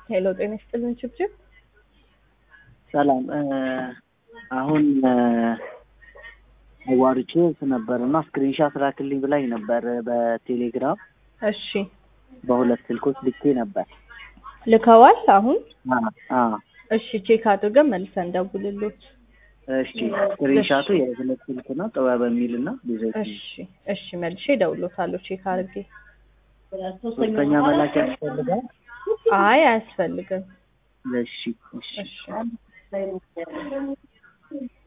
ሄሎ ጤና ይስጥልን ችብችብ ሰላም አሁን አዋርቼ ነበር እና ስክሪንሻት ላክልኝ ብላኝ ነበር በቴሌግራም እሺ በሁለት ስልኮች ልኬ ነበር። ልከዋል አሁን አ- አ እሺ ቼክ አድርገን መልሰን ደውልሎት እሺ ስክሪንሻቱ የሁለት ስልክ ነው ጥበብ የሚል እና ልጆች እሺ እሺ መልሼ እደውልሎታለሁ ቼክ አድርጌ ሶስተኛ መላክ ያስፈልጋል። አይ አያስፈልግም እሺ እሺ እሺ